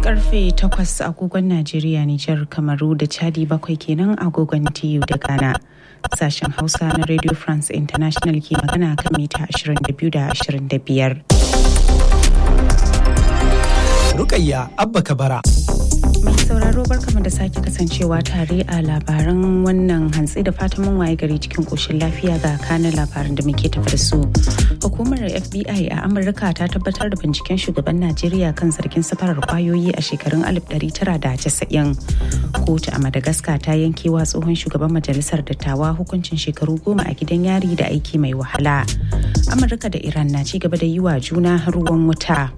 karfe 8 agogon Najeriya, Nijar, Kamaru da Chadi bakwai kenan agogon TU da Ghana. Sashen Hausa na Radio France International ke magana kan mita 22 da 25. Rukayya Abba Kabara. Mai sauraro barkama da sake kasancewa tare a labaran wannan hantsi da fatan mun waye gari cikin koshin lafiya ga kanin labaran da muke tafi da su. Hukumar FBI a Amurka ta tabbatar da binciken shugaban Najeriya kan zargin safarar kwayoyi a shekarun 1990. Kotu a Madagascar ta yankewa tsohon shugaban majalisar dattawa hukuncin shekaru goma a gidan yari da aiki mai wahala. Amurka da Iran na ci gaba da yi wa juna ruwan wuta.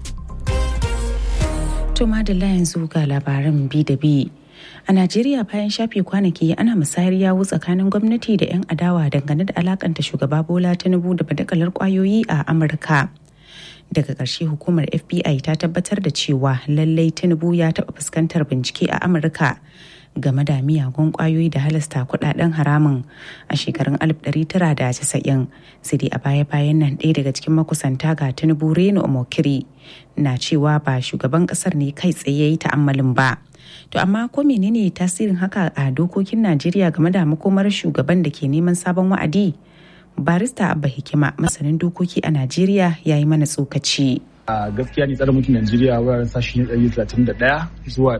To madalla yanzu ga labaran bi da bi. A Najeriya bayan shafe kwanaki ana musayar yawu tsakanin gwamnati da 'yan adawa dangane da alakanta shugaba Bola Tinubu da badakalar kwayoyi a Amurka. Daga ƙarshe hukumar FBI ta tabbatar da cewa lallai Tinubu ya taɓa fuskantar bincike a Amurka game da miyagun kwayoyi da halasta kudaden haramun a shekarun 1990 sai dai a baya-bayan nan ɗaya daga cikin makusanta ga tinubu reno omokiri na cewa ba shugaban kasar ne kai tsaye yi ta'ammalin ba to amma ko menene tasirin haka a dokokin najeriya game da makomar shugaban da ke neman sabon wa'adi barista abba hikima masanin dokoki a najeriya ya yi mana tsokaci a gaskiya ne tsarin mulkin Najeriya wuraren sashi na 131 zuwa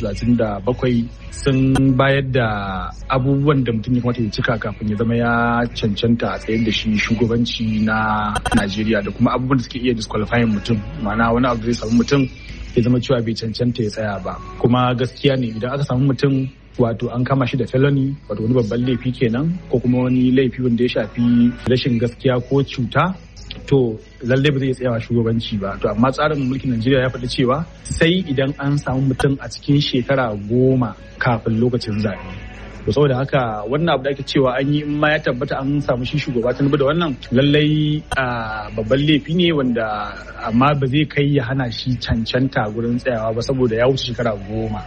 137 sun bayar da abubuwan da mutum ya kamata ya cika kafin ya zama ya cancanta a tsayar da shi shugabanci na Najeriya da kuma abubuwan da suke iya disqualifying mutum ma'ana wani abu da zai samu mutum ya zama cewa bai cancanta ya tsaya ba kuma gaskiya ne idan aka samu mutum wato an kama shi da felony wato wani babban laifi kenan ko kuma wani laifi wanda ya shafi rashin gaskiya ko cuta to lallai ba zai tsayawa shugabanci ba to amma tsarin mulkin Najeriya ya faɗi cewa sai idan an samu mutum a cikin shekara goma kafin lokacin zaɓe to saboda haka wannan abu da ake cewa an yi in ma ya tabbata an samu shi shugaba ta da wannan lallai babban laifi ne wanda amma ba zai kai ya hana shi cancanta gurin tsayawa ba saboda ya wuce shekara goma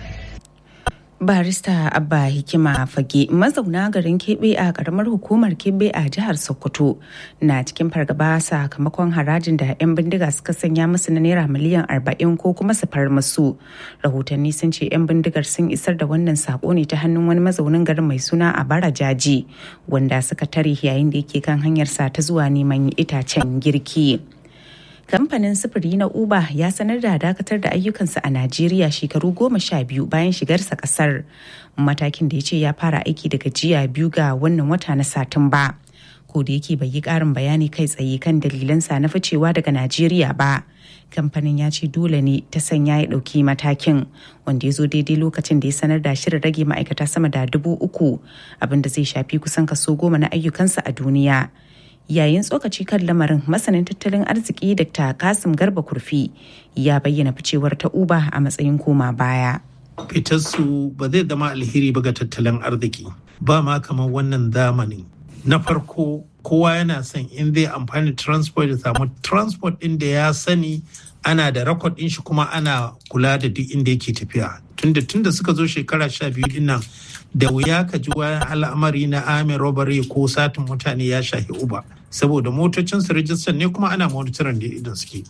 barista abba hikima fage mazauna garin kebe a karamar hukumar kebe a jihar sokoto na cikin fargaba sakamakon harajin da 'yan bindiga suka sanya musu na naira miliyan 40 ko kuma su far musu rahotanni sun ce 'yan bindigar sun isar da wannan sako ne ta hannun wani mazaunin garin mai suna a bara jaji wanda suka tare yayin da yake kan hanyarsa ta zuwa neman itacen girki. kamfanin sufuri na uber ya sanar da dakatar da ayyukansa a najeriya shekaru goma sha biyu bayan shigarsa kasar matakin da ya ce ya fara aiki daga jiya biyu ga wannan wata na satumba ko da yake bai yi karin bayani kai tsaye kan dalilansa na ficewa daga najeriya ba kamfanin ya ce dole ne ta sanya ya ɗauki matakin wanda ya zo daidai lokacin da ya sanar da shirin rage ma'aikata sama da dubu uku abinda zai shafi kusan kaso goma na ayyukansa a duniya yayin tsokaci kan lamarin masanin tattalin arziki dr kasim garba kurfi ya bayyana ficewar ta uba a matsayin koma baya fitarsu ba zai zama alheri ba ga tattalin arziki ba ma kamar wannan zamani na farko kowa yana son in zai amfani transport ya samu transport ɗin da ya sani ana da rakod ɗin shi kuma ana kula da duk inda yake tafiya tunda tunda suka zo shekara sha biyu din nan da wuya ka ji wani al'amari na amin robbery ko satin mutane ya shahi uba saboda motocin su rijistar ne kuma ana monitorin da idan suke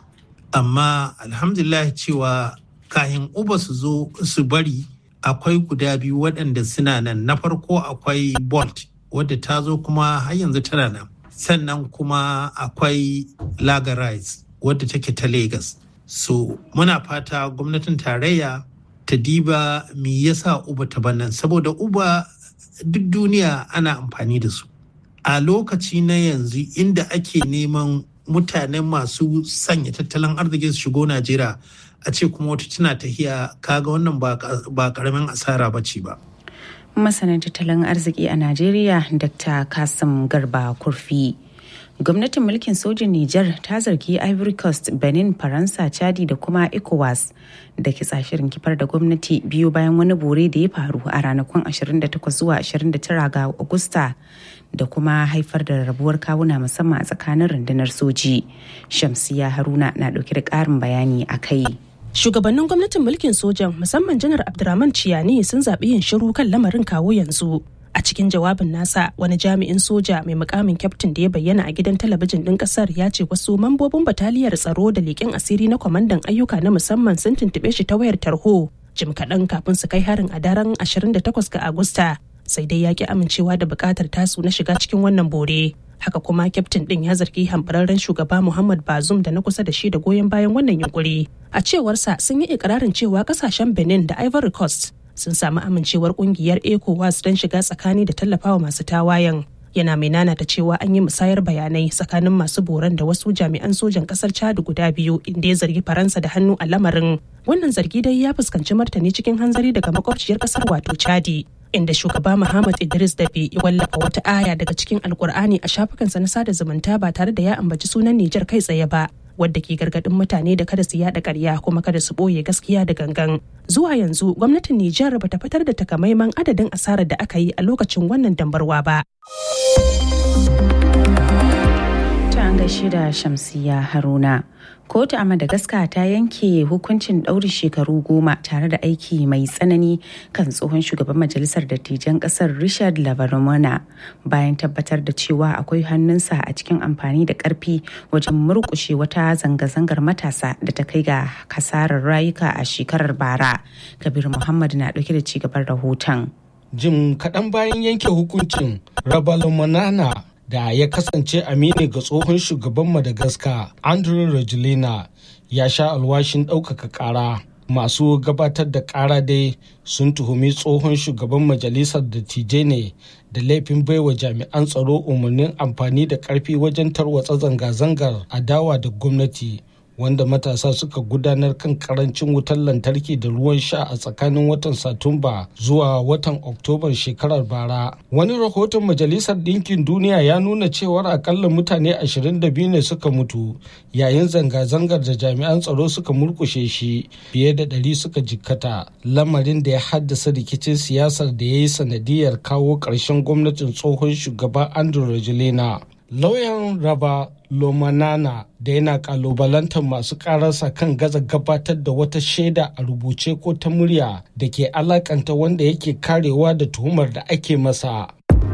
amma alhamdulillah cewa kayan uba su zo su bari akwai guda biyu waɗanda suna nan na farko akwai bolt wadda ta zo kuma har yanzu tana nan sannan kuma akwai lagarize wadda take ta lagos so muna fata gwamnatin tarayya ta diba me yasa uba ta bannan saboda uba duk duniya ana amfani da su a lokaci na yanzu inda ake neman mutane masu sanya tattalin arziki su shigo najeriya a ce kuma wata tana tahiya kaga wannan ba karamin asara ba ce ba masanin tattalin arziki a najeriya dr kasim garba kurfi gwamnatin mulkin sojin Nijar ta zargi Ivory Coast, Benin, Faransa, Chadi da kuma ECOWAS da ke shirin kifar da gwamnati biyu bayan wani bore da ya faru a ranakun 28 zuwa 29 ga Agusta da kuma haifar da rabuwar kawuna musamman a tsakanin rundunar soji. Shamsiya Haruna na dauke da ƙarin bayani a kai. Shugabannin gwamnatin mulkin sojan musamman janar Abdurrahman Ciyani sun zaɓi yin shiru kan lamarin kawo yanzu. a a cikin jawabin nasa wani jami'in soja mai mukamin kyaftin da ya bayyana a gidan talabijin ɗin ƙasar ya ce wasu mambobin bataliyar tsaro da leƙen asiri na kwamandan ayyuka na musamman sun tuntuɓe shi ta wayar tarho jim kaɗan kafin su kai harin a daren 28 ga agusta sai dai ya ki amincewa da buƙatar tasu na shiga cikin wannan bore haka kuma kyaftin ɗin ya zargi hambararren shugaba muhammad bazum da na kusa da shi da goyon bayan wannan yunkuri a cewarsa sun yi ikirarin cewa ƙasashen benin da ivory coast sun samu amincewar kungiyar ecowas don shiga tsakani da tallafawa masu tawayen yana mai nanata cewa an yi musayar bayanai tsakanin masu boran da wasu jami'an sojan kasar chad guda biyu inda ya zargi faransa da hannu a lamarin wannan zargi dai ya fuskanci martani cikin hanzari daga makwabciyar kasar wato chadi inda shugaba Muhammad Idris Dabe ya wallafa wata aya daga cikin Alkur'ani a shafukansa na sada zumunta ba tare da ya ambaci sunan Nijar kai tsaye ba. wadda ke gargadin mutane da kada su yada karya kuma kada su boye gaskiya da gangan. Zuwa yanzu gwamnatin Nijar bata fitar da takamaiman adadin asarar da aka yi a lokacin wannan dambarwa ba. Ta an gaishe da Shamsiya Haruna. kotu a madagascar ta yanke hukuncin ɗaurin shekaru goma tare da aiki mai tsanani kan tsohon shugaban majalisar dattijan ƙasar richard lavarmona bayan tabbatar da cewa akwai hannunsa a cikin amfani da ƙarfi wajen murƙushe wata zanga-zangar matasa da ta kai ga kasarar rayuka a shekarar bara kabir muhammad na ɗauke da cigaban rahoton jim kaɗan bayan yanke hukuncin rabalomanana da ya kasance amini ga tsohon shugaban madagascar andrew rajulina ya sha alwashin ɗaukaka ƙara masu gabatar da ƙara dai sun tuhumi tsohon shugaban majalisar dattijai ne da laifin baiwa jami'an tsaro umarnin amfani da ƙarfi wajen tarwatsa zanga-zangar adawa da gwamnati wanda matasa suka gudanar kan karancin wutar lantarki da ruwan sha a tsakanin watan satumba zuwa watan oktobar shekarar bara wani rahoton majalisar ɗinkin duniya ya nuna cewar akalla mutane 22 ne suka mutu yayin zanga-zangar da jami'an tsaro suka murkushe shi fiye da ɗari suka jikkata lamarin da ya haddasa rikicin siyasar da ya yi sanadiyar kawo ƙarshen gwamnatin tsohon shugaba andrew rajulina lauyan raba lomanana da yana kalubalantar masu kararsa kan gaza gabatar da wata shaida a rubuce ko ta murya da ke alakanta wanda yake karewa da tuhumar da ake masa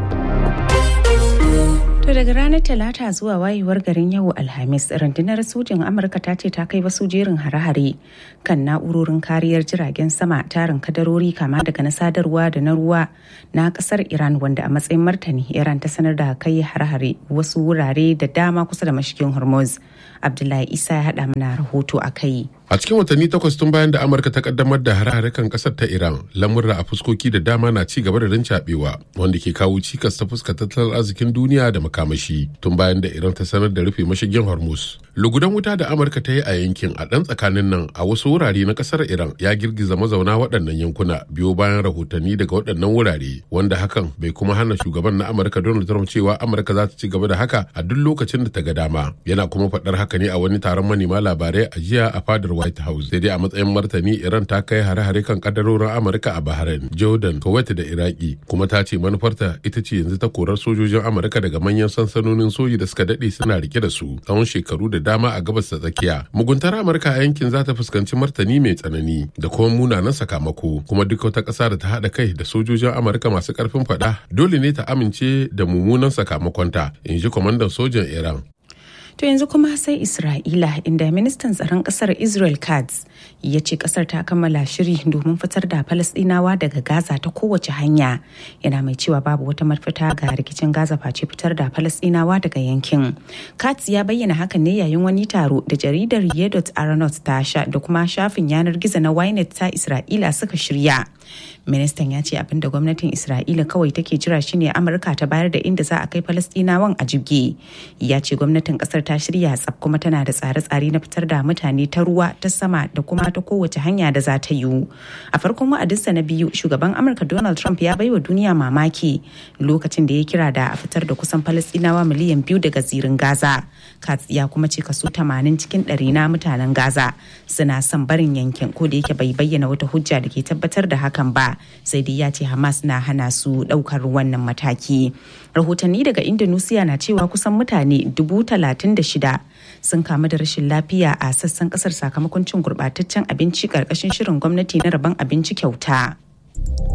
To daga ranar Talata zuwa wayewar garin yau Alhamis, rundunar sojin Amurka ta ce ta kai wasu jerin hare-hare kan na'urorin kariyar jiragen sama tarin kadarori kama daga na sadarwa da na ruwa na kasar Iran wanda a matsayin martani Iran ta sanar da kai hare-hare wasu wurare da dama kusa da mashigin Hormuz. Abdullahi Isa ya haɗa mana rahoto a kai. A cikin watanni takwas tun bayan da Amurka ta kaddamar da hare-hare kan kasar ta Iran, lamurra a fuskoki da dama na ci gaba da rincaɓewa wanda ke kawo cikas ta fuskar tattalin arzikin duniya da makamashi tun bayan da Iran ta sanar da rufe mashigin Hormuz. Lugudan wuta da Amurka ta yi a yankin a ɗan tsakanin nan a wasu wurare na kasar Iran ya girgiza mazauna waɗannan yankuna biyo bayan rahotanni daga waɗannan wurare wanda hakan bai kuma hana shugaban na Amurka Donald Trump cewa Amurka za ta ci gaba da haka a duk lokacin da ta ga dama. Yana kuma faɗar haka ne a wani taron manema labarai a jiya a fadar White House. Sai dai a matsayin martani Iran ta kai hare-hare kan kadarorin Amurka a Bahrain, Jordan, Kuwait da Iraki kuma ta ce manufarta ita ce yanzu ta korar sojojin Amurka daga manyan sansanonin soji da suka dade suna rike da su tsawon shekaru da dama a gabas ta tsakiya. Muguntar Amurka a yankin za ta fuskanci martani mai tsanani da kuma munanan sakamako kuma duk wata ƙasa da ta haɗa kai da sojojin Amurka masu ƙarfin faɗa dole ne ta amince da mummunan sakamakonta in ji kwamandan sojan Iran. To yanzu kuma sai Isra'ila inda ministan tsaron kasar Israel Katz ya ce kasar ta kammala shiri domin fitar da Falasɗinawa daga Gaza ta kowace hanya. Yana mai cewa babu wata mafita ga rikicin Gaza face fitar da Falasɗinawa daga yankin. Katz ya bayyana hakan ne yayin wani taro da jaridar Yedot Aronot ta sha da kuma shafin yanar gizo na Ynet ta Isra'ila suka shirya. Ministan ya ce abin da gwamnatin Isra'ila kawai take jira shine Amurka ta bayar da inda za a kai Falasɗinawan a jibge. Ya ce gwamnatin kasar ta shirya tsaf kuma tana da tsare-tsare na fitar da mutane ta ruwa ta sama da kuma ta kowace hanya da za ta yiwu a farkon wa'adinsa na biyu shugaban amurka donald trump ya baiwa duniya mamaki lokacin da ya kira da a fitar da kusan falastinawa miliyan biyu daga zirin gaza katz ya kuma ce kaso 80 cikin ɗari na mutanen gaza suna son barin yankin ko da yake bai bayyana wata hujja da ke tabbatar da hakan ba sai dai ya ce hamas na hana su ɗaukar wannan mataki rahotanni daga indonesia na cewa kusan mutane dubu talatin da shida sun kamu da rashin lafiya a sassan kasar sakamakon cin gurbataccen abinci karkashin shirin gwamnati na rabon abinci kyauta.